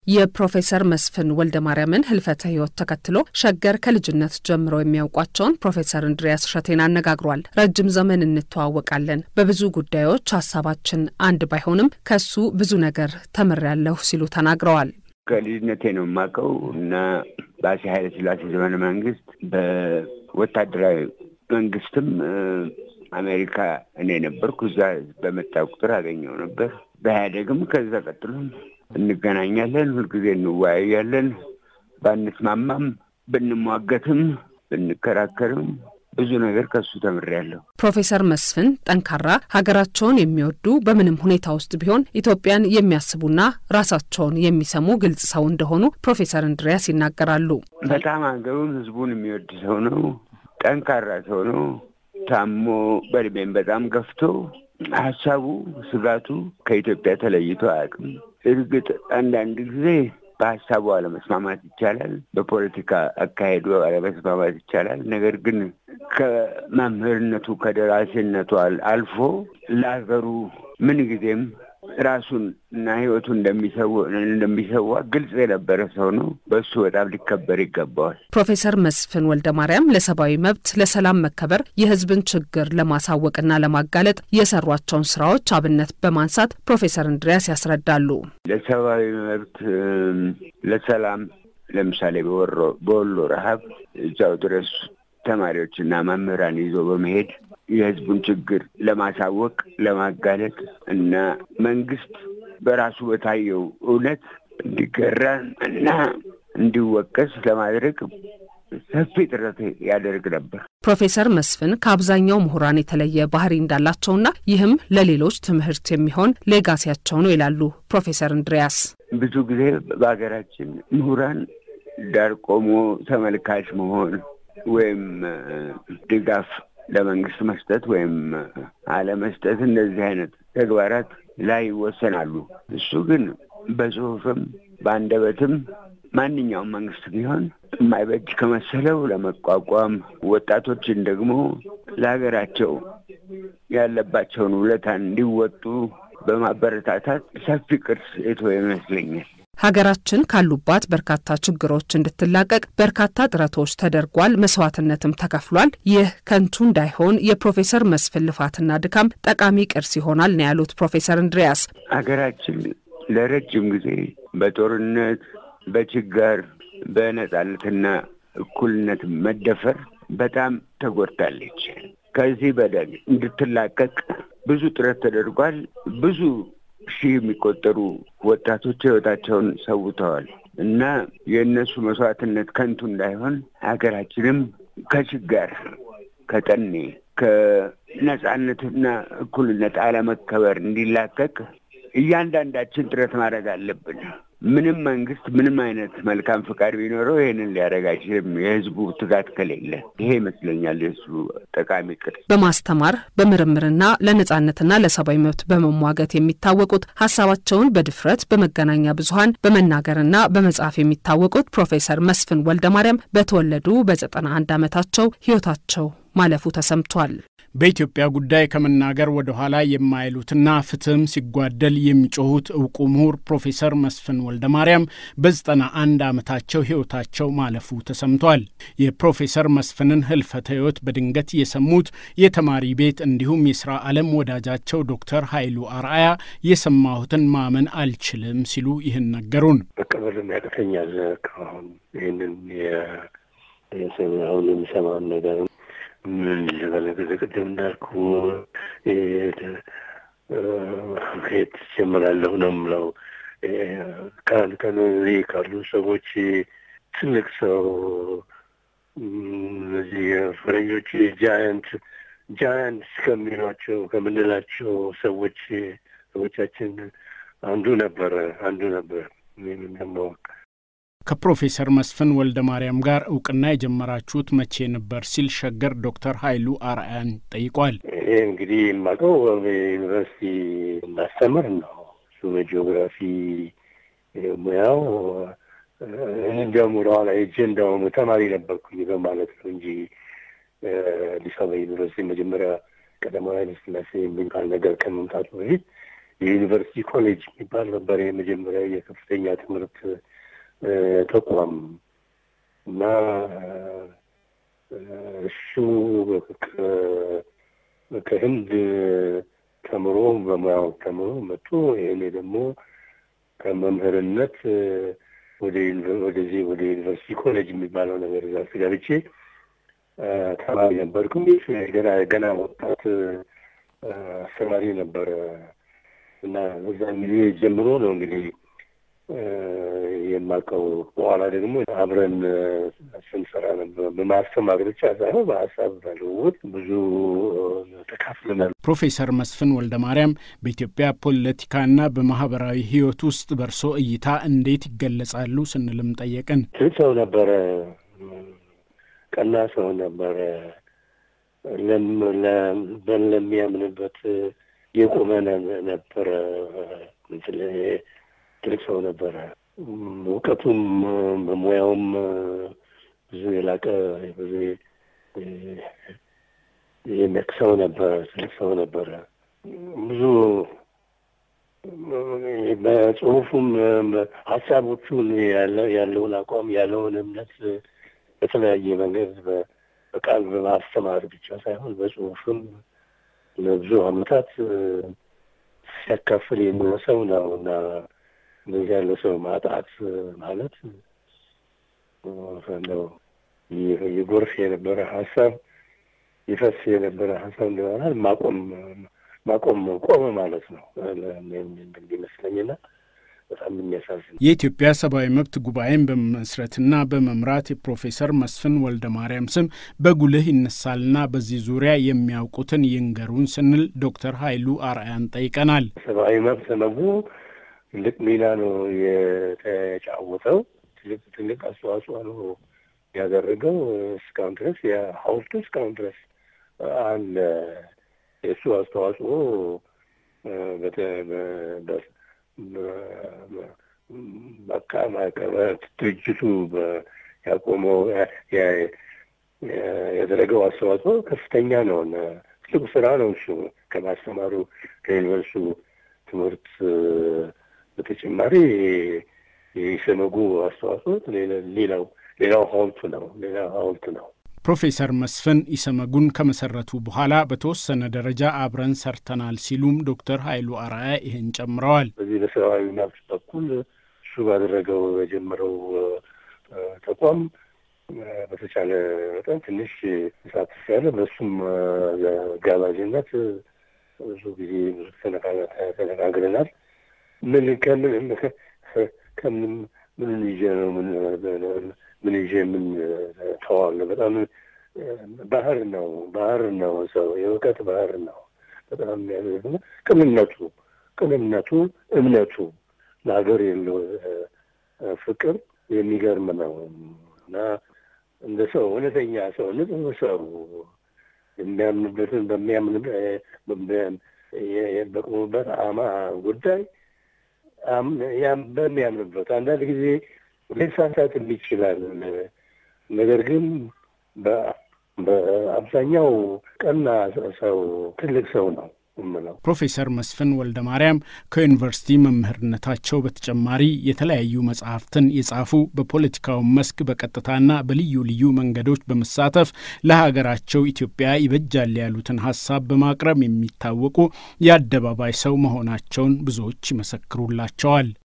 የፕሮፌሰር መስፍን ወልደ ማርያምን ህልፈተ ህይወት ተከትሎ ሸገር ከልጅነት ጀምሮ የሚያውቋቸውን ፕሮፌሰር እንድሪያስ እሸቴን አነጋግሯል። ረጅም ዘመን እንተዋወቃለን፣ በብዙ ጉዳዮች ሀሳባችን አንድ ባይሆንም ከሱ ብዙ ነገር ተምሬያለሁ ሲሉ ተናግረዋል። ከልጅነቴ ነው የማውቀው እና በአፄ ኃይለ ሥላሴ ዘመነ መንግስት በወታደራዊ መንግስትም አሜሪካ እኔ ነበርኩ። እዛ በመጣ ቁጥር አገኘው ነበር። በኢህአዴግም ከዛ ቀጥሎም እንገናኛለን፣ ሁልጊዜ እንወያያለን። ባንስማማም ብንሟገትም ብንከራከርም ብዙ ነገር ከሱ ተምሬያለሁ። ፕሮፌሰር መስፍን ጠንካራ፣ ሀገራቸውን የሚወዱ በምንም ሁኔታ ውስጥ ቢሆን ኢትዮጵያን የሚያስቡና ራሳቸውን የሚሰሙ ግልጽ ሰው እንደሆኑ ፕሮፌሰር እንድሪያስ ይናገራሉ። በጣም ሀገሩን፣ ህዝቡን የሚወድ ሰው ነው። ጠንካራ ሰው ነው። ታሞ በእድሜም በጣም ገፍቶ ሀሳቡ፣ ስጋቱ ከኢትዮጵያ ተለይቶ አያውቅም። እርግጥ አንዳንድ ጊዜ በሀሳቡ አለመስማማት ይቻላል፣ በፖለቲካ አካሄዱ አለመስማማት ይቻላል። ነገር ግን ከመምህርነቱ ከደራሲነቱ አልፎ ለሀገሩ ምን ጊዜም ራሱን እና ህይወቱ እንደሚሰዋ ግልጽ የነበረ ሰው ነው። በሱ በጣም ሊከበር ይገባዋል። ፕሮፌሰር መስፍን ወልደ ማርያም ለሰብአዊ መብት፣ ለሰላም መከበር፣ የህዝብን ችግር ለማሳወቅና ለማጋለጥ የሰሯቸውን ስራዎች አብነት በማንሳት ፕሮፌሰር እንድሪያስ ያስረዳሉ። ለሰብአዊ መብት፣ ለሰላም ለምሳሌ በወሎ ረሀብ እዛው ድረስ ተማሪዎችና መምህራን ይዞ በመሄድ የህዝቡን ችግር ለማሳወቅ ለማጋለጥ እና መንግስት በራሱ በታየው እውነት እንዲገራ እና እንዲወቀስ ለማድረግ ሰፊ ጥረት ያደርግ ነበር። ፕሮፌሰር መስፍን ከአብዛኛው ምሁራን የተለየ ባህሪ እንዳላቸውና ይህም ለሌሎች ትምህርት የሚሆን ሌጋሲያቸው ነው ይላሉ ፕሮፌሰር እንድሪያስ። ብዙ ጊዜ በሀገራችን ምሁራን ዳር ቆሞ ተመልካች መሆን ወይም ድጋፍ ለመንግስት መስጠት ወይም አለመስጠት እንደዚህ አይነት ተግባራት ላይ ይወሰናሉ። እሱ ግን በጽሁፍም በአንደበትም ማንኛውም መንግስት ቢሆን የማይበጅ ከመሰለው ለመቋቋም ወጣቶችን ደግሞ ለሀገራቸው ያለባቸውን ውለታ እንዲወጡ በማበረታታት ሰፊ ቅርስ የተወ ይመስለኛል። ሀገራችን ካሉባት በርካታ ችግሮች እንድትላቀቅ በርካታ ጥረቶች ተደርጓል፣ መስዋዕትነትም ተከፍሏል። ይህ ከንቱ እንዳይሆን የፕሮፌሰር መስፍን ልፋትና ድካም ጠቃሚ ቅርስ ይሆናል ነው ያሉት ፕሮፌሰር እንድሪያስ። ሀገራችን ለረጅም ጊዜ በጦርነት በችጋር በነጻነትና እኩልነት መደፈር በጣም ተጎድታለች። ከዚህ በደል እንድትላቀቅ ብዙ ጥረት ተደርጓል። ብዙ ሺህ የሚቆጠሩ ወጣቶች ህይወታቸውን ሰውተዋል እና የእነሱ መስዋዕትነት ከንቱ እንዳይሆን ሀገራችንም ከችጋር፣ ከጠኔ፣ ከነጻነትና እኩልነት አለመከበር እንዲላቀቅ እያንዳንዳችን ጥረት ማድረግ አለብን። ምንም መንግስት ምንም አይነት መልካም ፈቃድ ቢኖረው ይህንን ሊያደርግ አይችልም፣ የህዝቡ ትጋት ከሌለ። ይሄ ይመስለኛል የእሱ ጠቃሚ ቅርስ። በማስተማር በምርምርና ለነጻነትና ለሰብአዊ መብት በመሟገት የሚታወቁት ሀሳባቸውን በድፍረት በመገናኛ ብዙኃን በመናገርና በመጻፍ የሚታወቁት ፕሮፌሰር መስፍን ወልደ ማርያም በተወለዱ በዘጠና አንድ ዓመታቸው ህይወታቸው ማለፉ ተሰምቷል። በኢትዮጵያ ጉዳይ ከመናገር ወደ ኋላ የማይሉትና ፍትህም ሲጓደል የሚጮሁት እውቁ ምሁር ፕሮፌሰር መስፍን ወልደ ማርያም በዘጠና አንድ ዓመታቸው ሕይወታቸው ማለፉ ተሰምቷል። የፕሮፌሰር መስፍንን ህልፈተ ሕይወት በድንገት የሰሙት የተማሪ ቤት እንዲሁም የሥራ ዓለም ወዳጃቸው ዶክተር ኃይሉ አርአያ የሰማሁትን ማመን አልችልም ሲሉ ይህን ነገሩን። መቀበልም ያቅተኛል። አሁን ይህንን አሁን የሚሰማውን ነገር ምን ልበለ ቅድም እንዳልኩ ከየት ጀምራለሁ ነው የምለው። ከአንድ ቀን እዚህ ካሉ ሰዎች ትልቅ ሰው እነዚህ ፈረንጆች ጃያንት ጃያንት ከሚሏቸው ከምንላቸው ሰዎች ሰዎቻችን አንዱ ነበረ አንዱ ነበር ደግሞ ከፕሮፌሰር መስፍን ወልደ ማርያም ጋር እውቅና የጀመራችሁት መቼ ነበር ሲል ሸገር ዶክተር ኃይሉ አርአያን ጠይቋል። ይሄ እንግዲህ የማውቀው ዩኒቨርሲቲ እናስተምር ነው። እሱ በጂኦግራፊ ሙያው እንዲያውም ወደኋላ ሄጄ እንዲያውም ተማሪ ነበርኩኝ በማለት ነው እንጂ አዲስ አበባ ዩኒቨርሲቲ መጀመሪያ ቀዳማዊ ኃይለ ሥላሴ የሚባል ነገር ከመምጣቱ በፊት የዩኒቨርሲቲ ኮሌጅ የሚባል ነበር የመጀመሪያ የከፍተኛ ትምህርት ተቋም እና እሱ ከህንድ ተምሮ በሙያው ተምሮ መጥቶ እኔ ደግሞ ከመምህርነት ወደዚህ ወደ ዩኒቨርሲቲ ኮሌጅ የሚባለው ነገር እዛ ስገብቼ ተማሪ ነበርኩኝ። ገና ገና ወጣት አስተማሪ ነበረ እና በዛን ጊዜ ጀምሮ ነው እንግዲህ የማውቀው። በኋላ ደግሞ አብረን ስንሰራ ነበር። በማስተማር ብቻ ሳይሆን በሀሳብ በልውውጥ ብዙ ተካፍለናል። ፕሮፌሰር መስፍን ወልደ ማርያም በኢትዮጵያ ፖለቲካና በማህበራዊ ሕይወት ውስጥ በእርሶ እይታ እንዴት ይገለጻሉ ስንልም ጠየቅን። ሰው ነበረ፣ ቀና ሰው ነበረ፣ ለሚያምንበት የቆመ ነበረ። ትልቅ ሰው ነበረ። እውቀቱም በሙያውም ብዙ የላቀ ብዙ የሚያውቅ ሰው ነበረ። ትልቅ ሰው ነበረ። ብዙ በጽሁፉም ሀሳቦቹን ያለውን አቋም ያለውን እምነት በተለያየ መንገድ በቃል በማስተማር ብቻ ሳይሆን በጽሁፍም ለብዙ ዓመታት ሲያካፍል የሚኖር ሰው ነው እና እንደዚህ ያለ ሰው ማጣት ማለት ነው የጎርፍ የነበረ ሀሳብ ይፈስ የነበረ ሀሳብ እንደሆናል ማቆም ማቆም ቆመ ማለት ነው ይመስለኝና በጣም የሚያሳዝን የኢትዮጵያ ሰብአዊ መብት ጉባኤን በመመስረትና በመምራት የፕሮፌሰር መስፍን ወልደ ማርያም ስም በጉልህ ይነሳልና በዚህ ዙሪያ የሚያውቁትን ይንገሩን ስንል ዶክተር ኃይሉ አርአያን ጠይቀናል። ሰብአዊ መብት መቡ ትልቅ ሚና ነው የተጫወተው። ትልቅ ትልቅ አስተዋጽኦ ነው ያደረገው። እስካሁን ድረስ የሀውልቱ እስካሁን ድረስ አለ። የእሱ አስተዋጽኦ በቃ ድርጅቱ ያቆመው ያደረገው አስተዋጽኦ ከፍተኛ ነው። ትልቁ ስራ ነው እሱ ከማስተማሩ ከዩኒቨርሲቲ ትምህርት በተጨማሪ የኢሰመጉ አስተዋጽኦ ሌላው ሌላው ሀውልቱ ነው ሌላው ሀውልት ነው። ፕሮፌሰር መስፍን ኢሰመጉን ከመሰረቱ በኋላ በተወሰነ ደረጃ አብረን ሰርተናል ሲሉም ዶክተር ኃይሉ አርአያ ይህን ጨምረዋል። በዚህ በሰብአዊ መብት በኩል እሱ ባደረገው የጀመረው ተቋም በተቻለ መጠን ትንሽ ተሳትፍ ያለ በእሱም ጋባዥነት ብዙ ጊዜ ብዙ ተነጋግረናል። ምን ከምን ከምን ምን ይዤ ነው ምን ምን ይዤ ምን ተዋለ በጣም ባህር ነው ባህር ነው ሰው የእውቀት ባህር ነው። በጣም የሚያደርግ ቅንነቱ ቅንነቱ እምነቱ ለሀገር የለው ፍቅር የሚገርም ነው እና እንደ ሰው እውነተኛ ሰው ንጹህ ሰው የሚያምንበትን በሚያምን በቆሙበት አማ ጉዳይ በሚያምንበት አንዳንድ ጊዜ ሊሳሳትም ይችላል። ነገር ግን በአብዛኛው ቀና ሰው ትልቅ ሰው ነው የምለው። ፕሮፌሰር መስፍን ወልደ ማርያም ከዩኒቨርሲቲ መምህርነታቸው በተጨማሪ የተለያዩ መጽሐፍትን የጻፉ በፖለቲካው መስክ በቀጥታና በልዩ ልዩ መንገዶች በመሳተፍ ለሀገራቸው ኢትዮጵያ ይበጃል ያሉትን ሀሳብ በማቅረብ የሚታወቁ የአደባባይ ሰው መሆናቸውን ብዙዎች ይመሰክሩላቸዋል።